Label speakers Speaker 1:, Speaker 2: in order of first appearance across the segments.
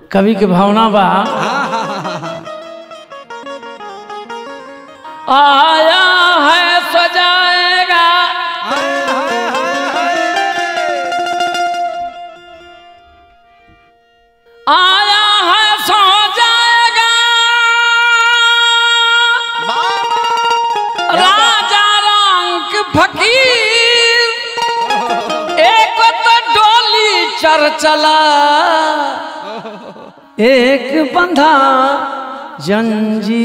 Speaker 1: कवि के भावना बा आया है सजाएगा आया है सो जाएगा राजा रंग फकीर एक तो डोली चर चला एक बंधा जंजी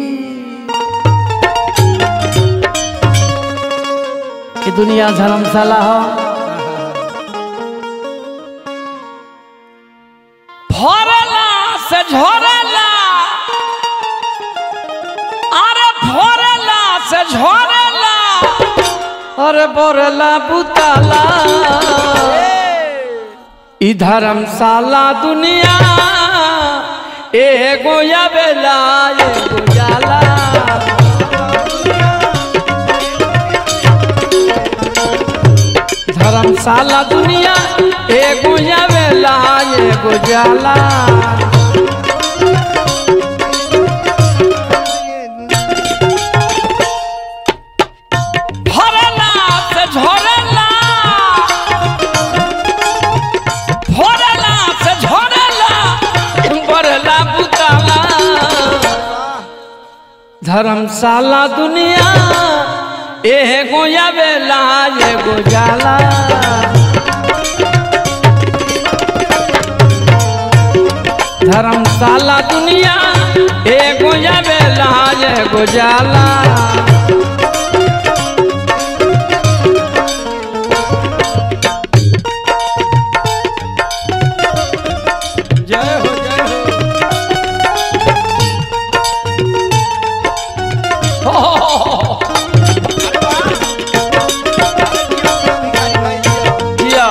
Speaker 1: ये दुनिया धर्मशाला हो भोरला से झोरला अरे भोरला से झोरला अरे बोरला बुताला ई धर्मशाला दुनिया एगो यावेला एगो जाला धर्मशाला दुनिया एगो यावेला एगो जाला भरला से झोरला भरला से झोरला बरला बुताला धर्मशाला दुनिया एगो यावेला एगो जाला धर्मशाला दुनिया एगो यावेला एगो जाला
Speaker 2: जय हो जय हो
Speaker 1: जिया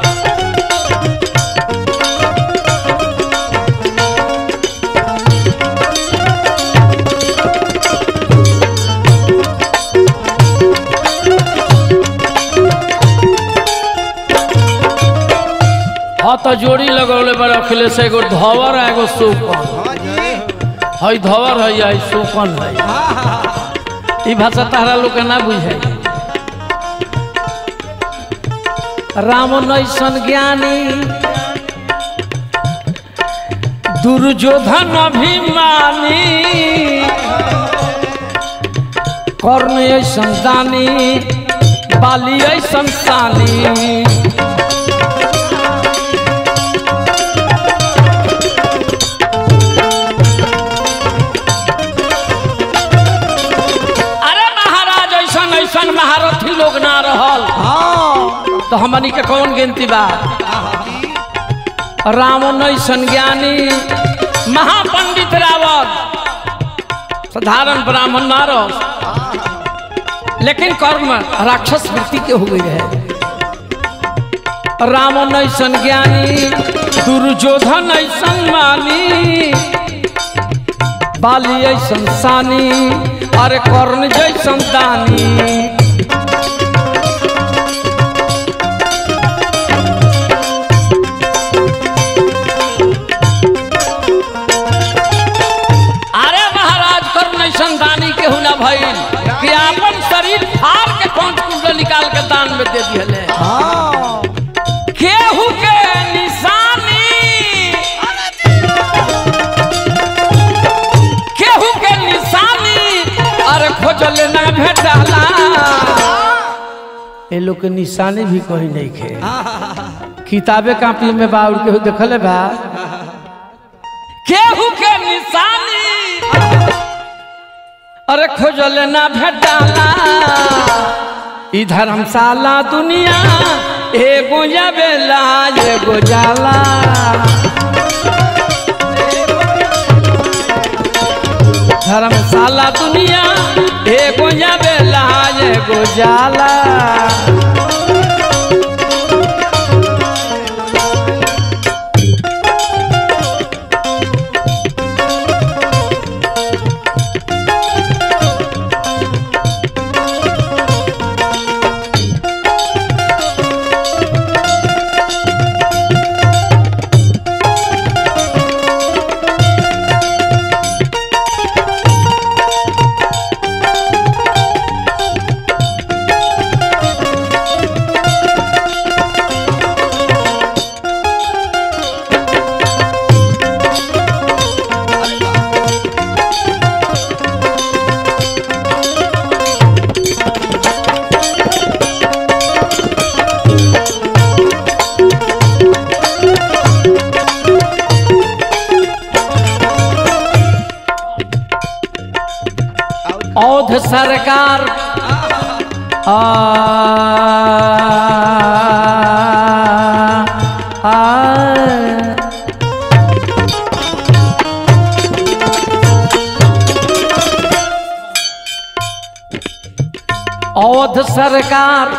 Speaker 1: हाँ तो जोड़ी लगौले बड़े अखिलेश एगो धवर आ एगो सुपन
Speaker 2: हाँ जी
Speaker 1: हई धवर है आई सुपन है ई भाषा तारा लोग के ना बुझाई राम नैसन ज्ञानी दुर्योधन अभिमानी कर्ण ऐसन दानी बाली ऐसन सानी अरे महाराज ऐसन ऐसन महारथी लोग ना रहल
Speaker 2: हाँ
Speaker 1: तो हमनी के कौन गिनती बा रावण ऐसन ज्ञानी महापंडित रावण साधारण ब्राह्मण ना रह लेकिन कर्म राक्षस वृत्ति के हो गई है रावण ऐसन ज्ञानी दुर्योधन ऐसन मानी बाली ऐसन सानी अरे कर्ण जैसन दानी अरे महाराज कर्ण ऐसन दानी के हुना भइल कि आपन शरीर फाड़ के पांच कुंडल निकाल के दान में दे दिहले
Speaker 2: हाँ
Speaker 1: केहू के निशानी केहू के निशानी अरे खोजल ना भेटला ये लोग के निशानी भी कहीं नहीं खे किताबे कापी में बा और केहू देखले बा केहू के निशानी अरे खोजल ना भेटला ई धर्मशाला दुनिया एगो जावेला एगो जाला धर्मशाला दुनिया एगो जावेला एगो जाला सरकार आ, आ, अवध सरकार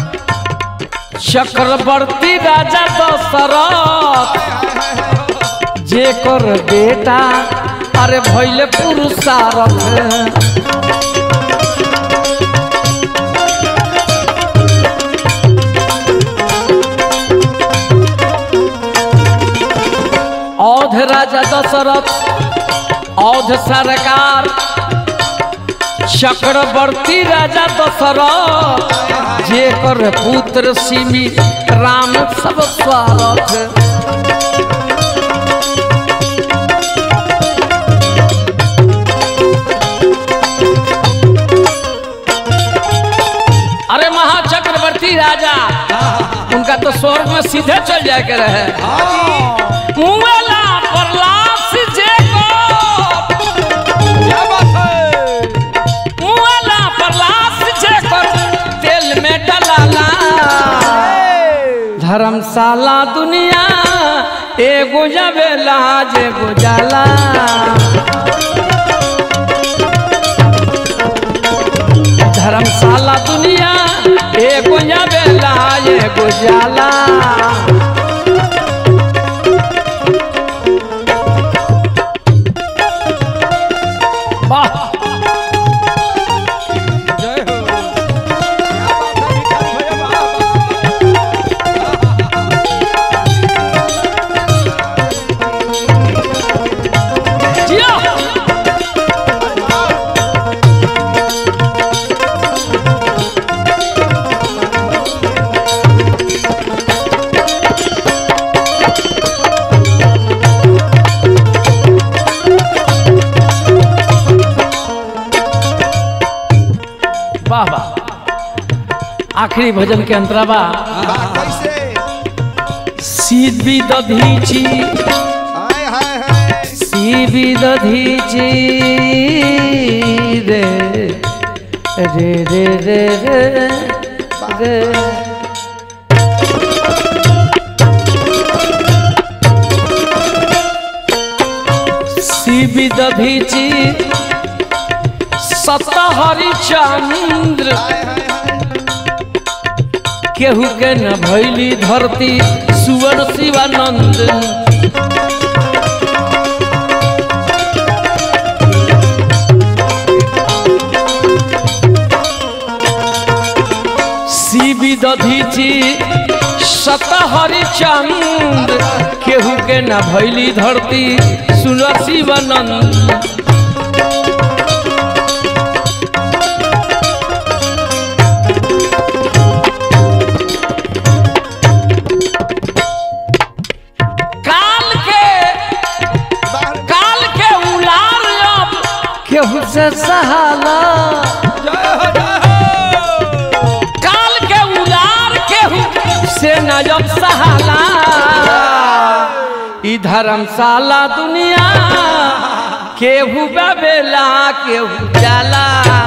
Speaker 1: चक्रवर्ती राजा दशरथ जेकर बेटा अरे भैले पुरुषारथ औध राजा दशरथ औध सरकार चक्रवर्ती राजा दशरथ जेकर पुत्र सिमी राम सब स्वारथ अरे महाचक्रवर्ती राजा उनका तो स्वर्ग में सीधे चल जाए के रहे मुंगला प्रलास जे
Speaker 2: क्या बात है
Speaker 1: मुंगला प्रलास जे तेल में डलाला धर्मशाला दुनिया एगो जबेला जेगो जाला धर्मशाला दुनिया एगो जबेला एगो जाला वाह
Speaker 2: जय हो क्या बात है भिखारी भैया वाह,
Speaker 1: जिया वाह वाह आखिरी भजन के अंतरावा
Speaker 3: वाह, कैसे
Speaker 1: सीबी दधीची
Speaker 3: हाय हाय हाय
Speaker 1: सीबी दधीची रे रे रे रे रे रे सीबी दधीची सतहरी चंद्र
Speaker 3: हाय हाय हाय
Speaker 1: केहू के न भैली धरती सुवन शिवानंद शिवी दधीची सतहरी चंद केहू के न भैली धरती सुन शिवानंद काल के
Speaker 3: बाहर
Speaker 1: काल के उलार अब केहू से सहाला
Speaker 2: जय हो जय हो
Speaker 1: काल के उलार केहू से नजब सहाला ई धर्मशाला दुनिया केहू बेला केहू जाला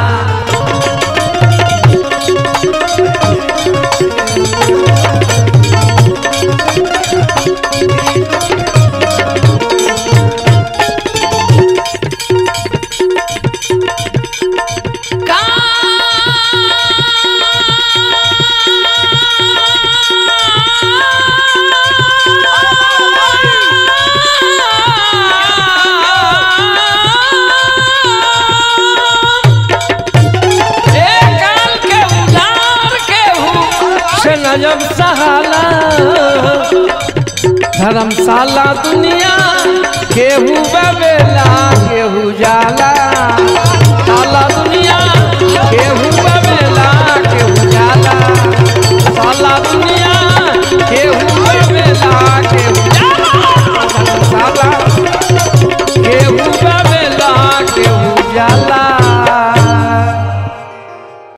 Speaker 1: ए काल के उधार केहू से नजब सहाला धर्मशाला दुनिया केहू बेला केहू जाला